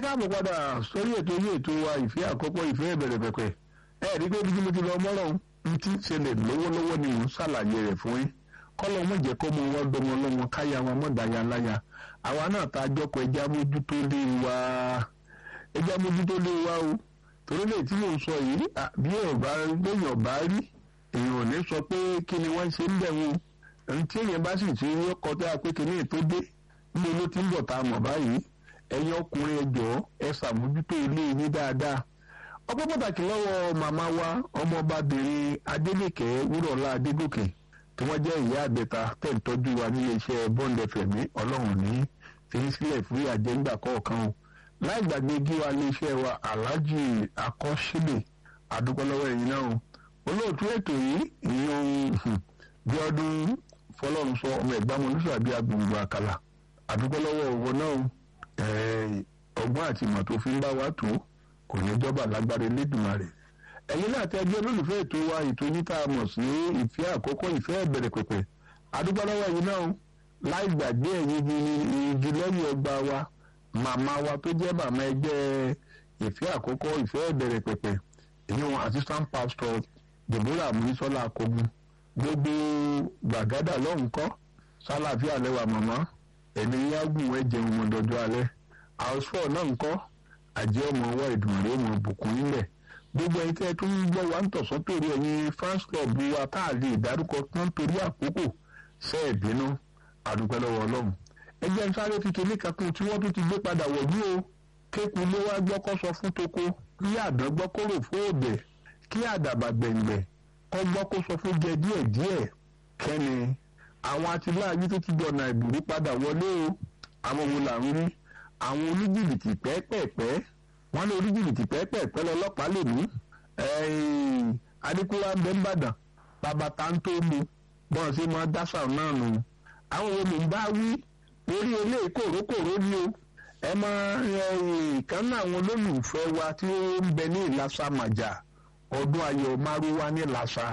káàbọ̀ padà sórí ètò yìí ètò wa ìfẹ́ àkọ́kọ́ ìfẹ́ ìbẹ̀rẹ̀ pẹ̀pẹ̀ ẹ rí pé bí mo ti lọ mọ́rọ̀ ń ti ṣẹlẹ̀ lọ́wọ́lọ́wọ́ ni mò ń ṣàlàyé rẹ̀ fún yín kọ́lọ́ mọ̀ jẹ́ kó mo wọ́n dọmọ lọ́mọ káyà wọn mọ̀ dáyà láyà àwa náà ta jọkọ̀ ẹja mójútó lé wa ẹja mójútó lé wa o torí lè tí mò ń sọ yìí bí ọba gbẹ̀yìn ọba rí èèyàn ò ní sọ pé kí ni wọ́n ṣe ń bẹ̀ wọn ẹni tí èèyàn bá sì ti rí ọkọ̀ tó yà pé kí ni ètò dé níbo ló ti ń bọ̀ tá a mọ̀ báyìí ẹ̀yin ọkùnrin ẹ jọ̀ọ́ ẹ ṣàmójútó ilé yín dáadáa ọpẹ́ pàtàkì lọ́wọ́ màmá wa ọmọọbabìnrin adélèkẹ́ wúrọ̀lá adégòkè tí wọ́n jẹ́ ìyá àgbẹ̀ta tẹ̀ ń tọ́jú wa nílé iṣẹ́ bond fm ọlọ́run ní fìyí sílẹ̀ fún àjẹgbà kọ̀ọ̀kan o láì gbàgbé gíwa ilé iṣẹ́ wa alhaji akọ́sílẹ̀ adúpọ́lọ́wọ́ ẹ̀yin náà o olóòtú ètò yìí ìyẹn bí ọdún fọlọ́run sọ ọmọ ẹ̀gbámu olùsàbí agbègbè àkàlà adúpọ́lọ́wọ́ òwò náà ọgbọ́n àti ìmọ̀ tó fi ń bá wa tó kò ní jọba lágbára Elédùmarè ẹ̀yin náà tẹ́ ẹgbẹ́ olólùfẹ́ ètò wa ètò yín tá a mọ̀ sí ìfẹ́ àkọ́kọ́ ìfẹ́ ìbẹ̀rẹ̀ pẹ̀pẹ̀ adúpọ́lọ́wọ́ ẹ̀yin náà láì gbàgbé ẹ̀yin igi lẹ́yìn ọgbà wa màmá wa tó jẹ́ màmá ẹgbẹ́ ìfẹ́ àkọ́kọ́ ìfẹ́ ìbẹ̀rẹ̀ pẹ̀pẹ̀ èyí wọn assistant pastor Deborah Amunisola Akogun gbogbo gbàgádà lọ́hùn-kọ́ sálàfíà lẹ́wà màmá ẹni yágùn ẹ jẹun wọn dọjọ́ alẹ́ àwòsàn náà ń kọ́ àjẹ́ ọmọ ọwọ́ ìdùnnú ọmọ bùkún nílẹ̀ gbogbo ẹni tẹ́ tó ń gbọ́ wa ń tọ̀sán torí ẹ̀yin fans club wa tá a lè dárúkọ tán torí àkókò ṣe é bínú àdúpẹ́ lọ́wọ́ ọlọ́run ẹgbẹ́ ń sáré kékeré ní kankan tí wọ́n tún ti gbé padà wọ̀lú o kéku ló wá gbọ́ kọ́ sọ fún toko kí àdán gbọ́ kó rò fún òbẹ̀ kí àdàbà gbẹ̀ngbẹ̀ kọ́ gbọ́ kó sọ fún jẹ díẹ̀díẹ̀ kẹ́ni àwọn atiláàbí tó ti dọ̀nà ìbùrú padà wọlé o àwọn wo là ń rí àwọn oníjìbìtì pẹ́ẹ́pẹ́ẹ́pẹ́ wọ́n ní oníjìbìtì pẹ́ẹ́pẹ́ẹ́pẹ́ lọ́lọ́pàá lè mú adékúwá bẹ́ńbàdàn bàbá táńtó mu bọ́n ṣe máa dáṣà náà nù àwọn wo ló ń bá wí orí ilé kòrókòró ni o ẹ máa ìkan náà àwọn olólùfẹ́ wa tí ó ń bẹ ní ìlàsà màjà ọdún ayọ̀ márúwá ní ìlàsà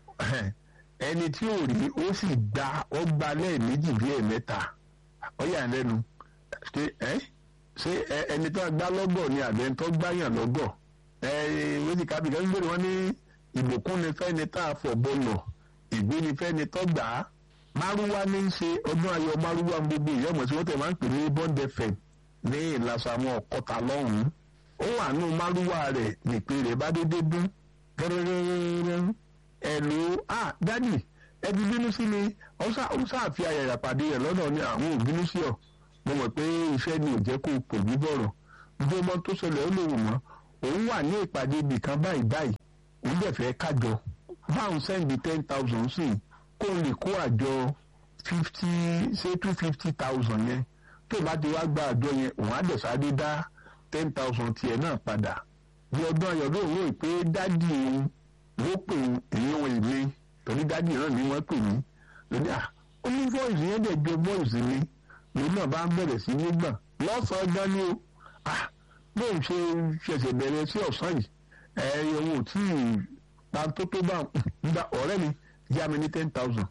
ẹni tí ò rí ó sì gba ó gba lẹ́ẹ̀mejì bí ẹ̀mẹ́ta ó yà lẹ́nu ṣe ẹ ṣe ẹni tó gbá lọ́gọ̀ ni àbẹ̀ tó gbáyàn lọ́gọ̀ ẹ wíṣí kábíyà ń gbèrè wọn ní ìbùkún ni fẹ́ni tá a fọ̀ bọ́lọ̀ ìgbé ni fẹ́ni tó gbà á márúwá ní í ṣe ọdún ayọ̀ márúwá gbogbo ìyọ́mọ̀ tí wọ́n tẹ̀ máa ń pè ní bond fm ní ìlàsàmọ́ ọ̀kọ́ta lọ́hùn-ún ó wà nù márúwá rẹ̀ nìpè rẹ̀ bá dédé dún gẹ́gẹ́gẹ́gẹ́ ẹ̀lò ah dádì ẹbí bínú sí mi ó ṣàfi àyàyà pàdé rẹ̀ lọ́nà ní àwọn òbínú sí ọ mo mọ̀ pé iṣẹ́ ni ò jẹ́ kó pò mí bọ̀rọ̀ bí ọmọ tó ṣẹlẹ̀ ó lè wò mọ́ òun wà ní ìpàdé ibì kan báyìí báyìí òun dẹ̀ fẹ́ kájọ báwọn sẹ́ndì ten thousand sí kó lè kó àjọ fifty say two fifty thousand yẹn tó bá ti wá gba àjọ yẹn òun á dẹ̀ sáré dá ten thousand tiẹ̀ náà padà bí ọdún ayọ̀ lóun rò pé dádì òun ló pè èyí wọn èmi torí dádì náà ni wọ́n pè mí lóní à ó ní voice yẹn dẹ̀ jọ voice mi lòun náà bá ń bẹ̀rẹ̀ sí ní gbọ̀n lọ́sàn-án gan ni o ah bóun ṣe ṣẹ̀ṣẹ̀ bẹ̀rẹ̀ sí ọ̀sán yìí ẹ̀ ohun ò tí ì pa tó tó bá gba ọ̀rẹ́ mi yá mi ní ten thousand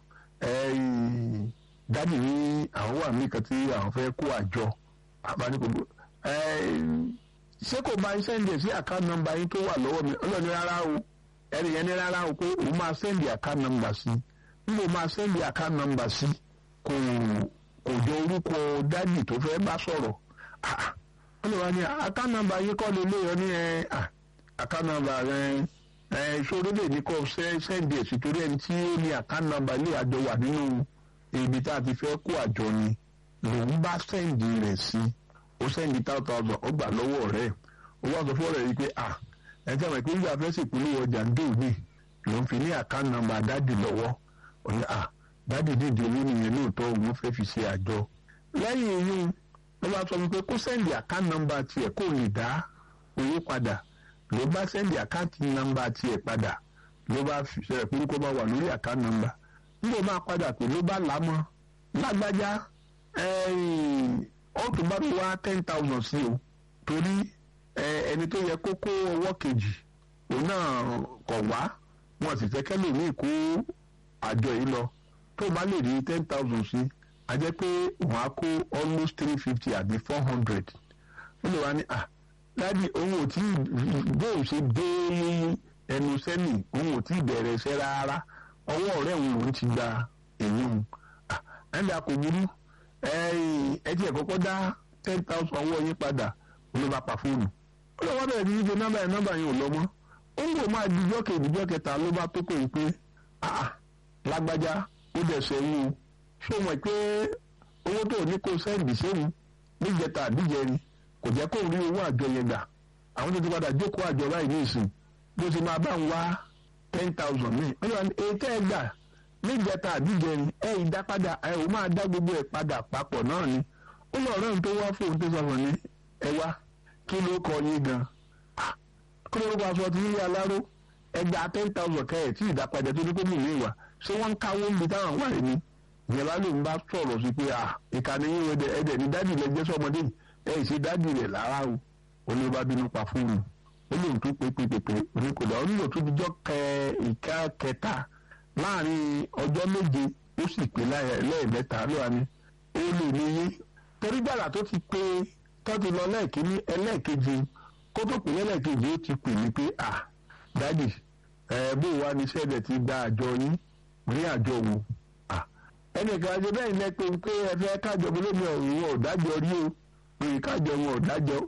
dádì ní àwọn wà mí kan tí àwọn fẹ́ kó àjọ àbáníkògbò ṣé kò bá iṣẹ́ ń dẹ̀ sí àkáǹtì nọ́mbà yín tó wà lọ́wọ́ mi ọlọ́ni rárá o ẹni yẹn ní rárá o pé òun máa sẹ́ndì account number sí níbo máa sẹ́ndì account number sí kò kò jọ orúkọ dádì tó fẹ́ bá sọ̀rọ̀ wọ́n lè wá ní account number yìí kọ́ lè léyọ ní ẹ account number rẹ ẹ sórí lè ní kọ́ sẹ́ndì ẹ̀ sí torí ẹni tí ó ní account number ilé àjọ wà nínú ibi tá a ti fẹ́ kó àjọ ni lòun bá sẹ́ndì rẹ̀ sí ó sẹ́ndì two thousand ó gbà lọ́wọ́ rẹ̀ ó wá sọ fún ọ̀rẹ́ yìí pé ah ẹjẹ àwọn ìpínlẹ̀ afẹ́sẹ̀ ìpínlẹ̀ ọjà ń dòní ló ń fi ní àkáǹtì nọ́mbà dádì lọ́wọ́ òní à dádì dìde owó nìyẹn lóòótọ́ òun fẹ́ fi ṣe àjọ. lẹ́yìn eyín ló bá sọ wípé kó sẹ́ndì àkáǹtì nọ́mbà tiẹ̀ kó lè dá owó padà ló bá sẹ́ndì àkáǹtì nọ́mbà tiẹ̀ padà ló bá ṣẹlẹ̀ pé kó bá wà lórí àkáǹtì nọ́mbà níbo máa padà pé ló bá lámọ́ lágbájá ó tún bá mi wá ten thousand sí o torí ẹni tó yẹ kó kó ọwọ́ kejì òun náà kọ̀ wá wọn sì fẹ́ kẹ́lò ní ìkó àjọ yìí lọ tó bá lè rí ten thousand sí a jẹ́ pé wọ́n á kó almost three fifty àbí four hundred ó lè wá ní à dádì òun ò tí bóun ṣe dé ẹnu sẹ́nì òun ò tí bẹ̀rẹ̀ iṣẹ́ rárá ọwọ́ ọ̀rẹ́ òun lòún ti gba èyí òun ẹ̀ńdà kò burú ẹ tiẹ̀ kọ́kọ́ dá ten thousand owó yín padà ló bá pa fóònù ó lọ́wọ́ bẹ̀rẹ̀ sí í ṣe nọ́mbà yẹn nọ́mbà yẹn ò lọ mọ́ ó ń bò máa di ìjọ́ kejì ìjọ́ kẹta ló bá tó pè é pé lágbájá ó dẹ̀ sẹ́yìn o ṣé o mọ̀ pé owó tó ní kó sẹ́ǹdì sẹ́yìn níjẹta àdíjẹrin kò jẹ́ kó rí owó àjọ yẹn gbà àwọn tó ti padà jókòó àjọ báyìí ní ìsìn bó ti máa bá ń wá ten thousand mi ó yọ ètò ẹ̀ gbà níjẹta àdíjẹrin ẹ̀ ìdápadà ẹ̀ ò máa dá gbogbo ẹ̀ padà papọ̀ náà ni ó lọ ọ̀rẹ́ tó wá fóun tó sọ fún mi ẹ wá kí ló kọ yín gan kí ló kọ aṣọ ti yíyá aláró ẹgbàá ten thousand kẹ́ẹ̀ tí ìdápadà tó ní kó mú mi wá ṣé wọ́n ń káwó níbi táwọn wà ní ìyẹn ló ń bá sọ̀rọ̀ sí pé ìkànnì yín ẹ̀dẹ̀ ẹ̀dẹ̀ ní dádì rẹ̀ jẹ́ sọ́mọdé ẹ̀ ṣe dádì rẹ̀ lára o ó ní bá bínú pa fóònù ó lóun tó pé pépépé oníkòdà ó nílò tó dijọ́ kẹ ìka kẹta láàrin ọjọ́ méje ó sì pé lẹ́ẹ̀mẹ́ta ló wà ní ó lè ní yín torí gbàrà tó ti pé tó ti lọ lẹ́ẹ̀kíní ẹlẹ́ẹ̀kejì kó tó pè lẹ́ẹ̀kejì ó ti pè mí pé à dádì ẹ̀ bó wa ní sẹ́ẹ̀dẹ̀ ti gba àjọ yín ní àjọ wo ẹnìkan ṣe bẹ́ẹ̀ ní pé pé ẹ fẹ́ kájọ mi lómi ọ̀rùn wọn ò dájọ́ rí o pé kájọ wọn ò dájọ́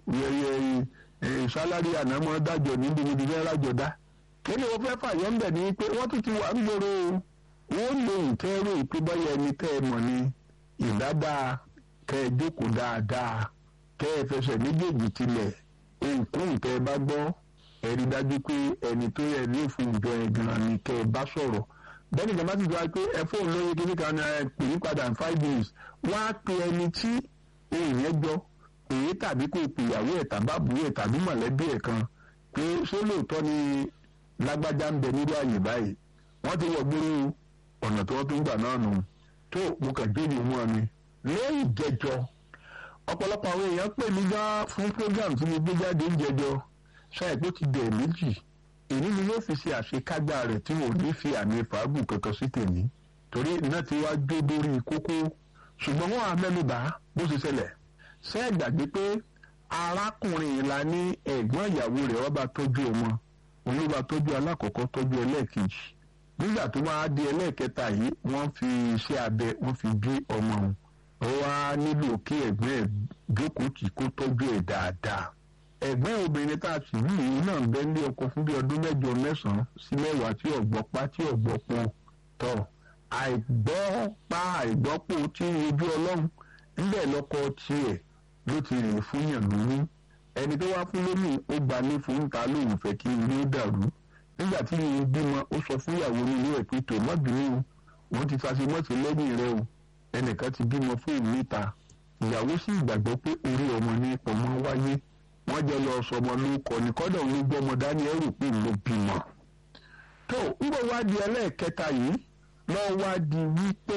sálárì ànámọ́ dájọ́ níbi níbi fẹ́ rájọ dá kí ni wọ́n fẹ́ fàyọ́ ń bẹ̀ ni pé wọ́n tún ti wà ń gbòòrò wọ́n lè kẹ́rù pé bọ́yá ẹni tẹ́ ẹ mọ̀ ni ìdádáa kẹ́ ẹ jókòó dáadáa kẹ́ ẹ fẹsẹ̀ méjèèjì tilẹ̀ ohunkóhun tẹ́ ẹ bá gbọ́ ẹ rí dájú pé ẹni tó yẹ ní òfin ìjọ ẹ̀ gan-an ni kẹ́ ẹ bá sọ̀rọ̀ bẹ́ẹ̀ni ìjọba ti gba pé ẹ fóònù lóye kí nìkan ni ẹ pè é padà in five days wọ́n á pe ẹni tí ohun yẹn gbọ́ èyí tàbí kò pè ìyàwó ẹ̀ tàbí àbúrò ẹ̀ tàbí mọ̀lẹ́bí ẹ̀ kan pé ṣé lóòótọ́ ni lágbájá ń bẹ nílé àyè báyìí wọ́n ti wọ gbóró ọ̀nà tí wọ́n tún gbà náà nù tó mo kàn jóde mú ọ ni lẹ́yìn jẹjọ ọ̀pọ̀lọpọ̀ àwọn èèyàn pè mí já fún program tí mo gbé jáde ń jẹjọ ṣáà pé ti dẹ̀ méjì èyí ni yóò fi ṣe àṣekágbá rẹ̀ tí wọn ò ní fi àmì fàágùn kankan sí tèmi torí náà ti wá jó dórí kókó ṣùgbọ́n wọn á mẹ́nubà bó ṣe ṣẹlẹ̀ ṣé ẹ gbàgbé pé arákùnrin la ní ẹ̀gbọ́n ìyàwó rẹ̀ wọ́n bá tọ́jú ọmọ òun ló bá tọ́jú alákọ̀ọ́kọ́ tọ́jú ẹlẹ́ẹ̀kejì nígbà tó máa di ẹlẹ́ẹ̀kẹta yìí wọ́n fi iṣẹ́ abẹ wọ́n fi bí ọmọ òun ó wá nílò kí ẹ̀gbọ́n ẹ̀ jókòó tì kó tọ́jú ẹ̀ dáadáa ẹ̀gbọ́n obìnrin tá a sì rí yìí náà bẹ́ẹ̀ ní ọkọ fún bí ọdún mẹ́jọ mẹ́sàn-án sí mẹ́wàá tí ọ̀gbọ́pá tí ọ̀gbọ́pọ̀ tọ̀ àìgbọ́pá àìgbọ́pọ̀ tí ojú ọlọ́run níbẹ̀ lọ́kọ tiẹ̀ ló ti rìn fún yàn lóyún ẹni tó wá fún lóyún ó gba ní fún ta lóun fẹ́ kí ilé ó dàrú nígbà tí ìyẹn bímọ ó sọ fún ìyàwó ní ilé ẹ̀ pé tò má bínú o wọ́n ti fàṣemọ́sí lẹ́yìn rẹ o ẹnìkan ti bímọ fún òun níta ìyàwó sì gbàgbọ́ pé orí ọmọ ní ọmọ wáyé wọ́n jẹ́ lọ sọmọ lórúkọ ní kọ́dọ̀ ló gbọ́ ọmọ dání ẹrù pé ló bímọ. tó ń bọ̀ wá di ẹlẹ́ẹ̀kẹta yìí lọ́ wá di wípé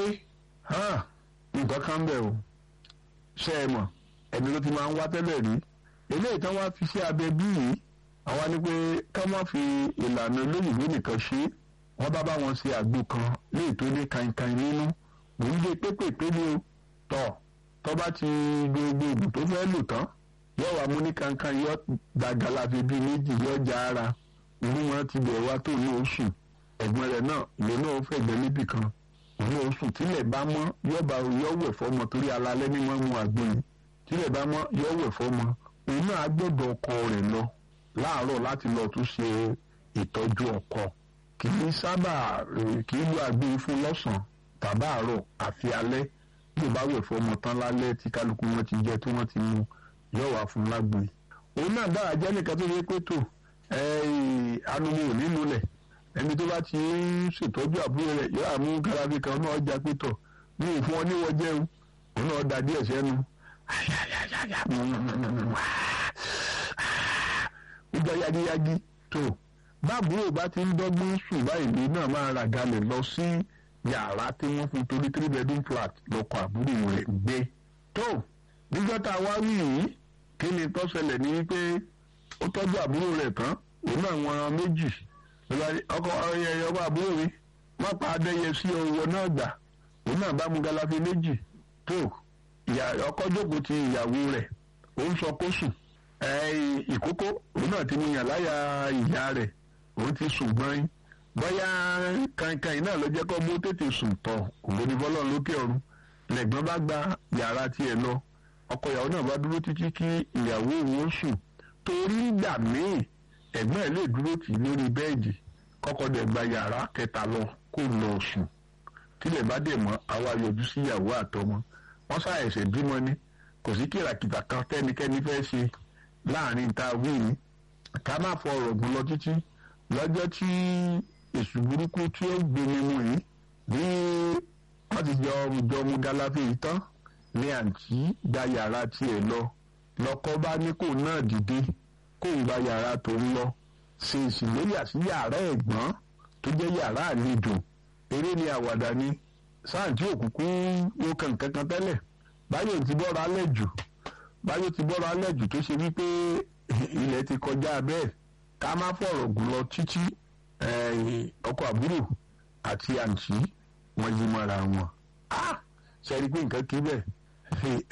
nǹkan kan bẹ̀ o ṣe é mọ̀ ẹni ló ti máa ń wá tẹ́lẹ̀ rí eléyìí tán wá fi sí abẹ bí yìí àwa ni pé ká má fi ìlànà olóyìnbó nìkan ṣe wọ́n bá bá wọn ṣe àgbo kan léyìí tó ní kankan nínú mò ń gbé pépèpé ní o tọ̀ tọ́ bá ti gbogbo ìbò tó fẹ́ lò tán yóò wá mú ní kankan yóò dàgàlà fi bíi méjì yóò já ara ìlú wọn ti bẹ̀ wá tó ní oṣù ẹ̀gbọ́n rẹ̀ náà ìlú náà fẹ̀gbẹ́ níbì kan ìlú oṣù tílẹ̀ bá mọ́ yóò bá yóò wẹ̀ fọ́mọ torí alalẹ́ ní wọ́n mú àgbo yìí tílẹ̀ bá mọ́ yóò wẹ̀ fọ́mọ òun náà gbọ́dọ̀ ọkọ rẹ̀ lọ láàárọ̀ láti lọ tún ṣe ìtọ́jú ọkọ kì í sábà kì í lu àgbo fún lọ́sàn-án tàbáàrọ̀ àfi alẹ́ bí ó bá wẹ̀ fọ́mọ tán lálẹ́ tí kálukú wọn ti jẹ tí wọ́n ti mu yóò wá fún lágbo yìí òun náà dára jẹ́ nìkan tó yẹ pé tó anumu ò ní lulẹ̀ ẹni tó bá ti ń ṣètọ́jú àbúrò rẹ̀ yóò àmú garabi kan náà já pé tọ̀ ní ìfún ọ níwọ̀ jẹun òun náà da díẹ̀ sẹ́nu ó jẹ́ yagiyagi tó báàbúrò bá ti ń dọ́gbọ́n sùn báyìí ní náà máa rà galẹ̀ lọ sí yàrá tí wọ́n fún torí three bedroom flat lọ́kọ̀ àbúrò rẹ̀ gbé tó níjọ́ tá a wá wí yìí kí ni tó ṣẹlẹ̀ ní pé ó tọ́jú àbúrò rẹ̀ tán òun náà wọn méjì ọkọ ọyẹ ọba àbúrò mi má pa adẹ́yẹ sí ọwọ́ náà gbà òun náà bá mu galafi méjì tó ọkọ jókòó ti ìyàwó rẹ̀ ó ń sọ kó sùn ìkókó òun náà ti mú yàn láyà ìyá rẹ̀ òun ti sùn gbọ́n bóyá kankan náà ló jẹ́ kó mú tètè sùn tọ̀ òun ní bọ́lọ̀ lókè ọ̀run lẹ́gbọ́n bá gba yàrá tiẹ̀ lọ ọkọ ìyàwó náà bá dúró títí kí ìyàwó òun ó sùn torí ìgbà míì ẹ̀gbọ́n ẹ̀ lè dúró tì lórí bẹ́ẹ̀dì kọ́kọ́ dẹ̀ gba yàrá kẹta lọ kó lọ sùn tílẹ̀ bá dẹ̀ mọ́ àwa yọjú sí ìyàwó àtọmọ wọ́n ṣàìṣẹ̀ bímọ ni kò sí kìràkìtà kan tẹ́nikẹ́ni fẹ́ ṣe láàrin ta wíìnì ká má fọ ọ̀rọ̀ gùn lọ títí lọ́jọ́ tí èṣù burúkú tí ó gbémi mu yìí bí wọ́n ti jọ jọ mu galafi yìí tán ní àǹtí gba yàrá tiẹ̀ lọ lọ́kọ bá ní kò náà dìde kó ń gba yàrá tó ń lọ ṣe ìsìlóyà sí yàrá ẹ̀gbọ́n tó jẹ́ yàrá àlejò eré ni àwàdà ni sáǹtì òkùnkùn ó kàn kankan tẹ́lẹ̀ báyọ̀ ti bọ́ra alẹ́ jù báyọ̀ ti bọ́ra alẹ́ jù tó ṣe wípé ilẹ̀ ti kọjá bẹ́ẹ̀ ká má fọ̀rọ̀ gùn lọ títí ọkọ àbúrò àti àǹtí wọn yí mọ́ra wọn ṣe é rí i pé nǹkan kí bẹ́ẹ̀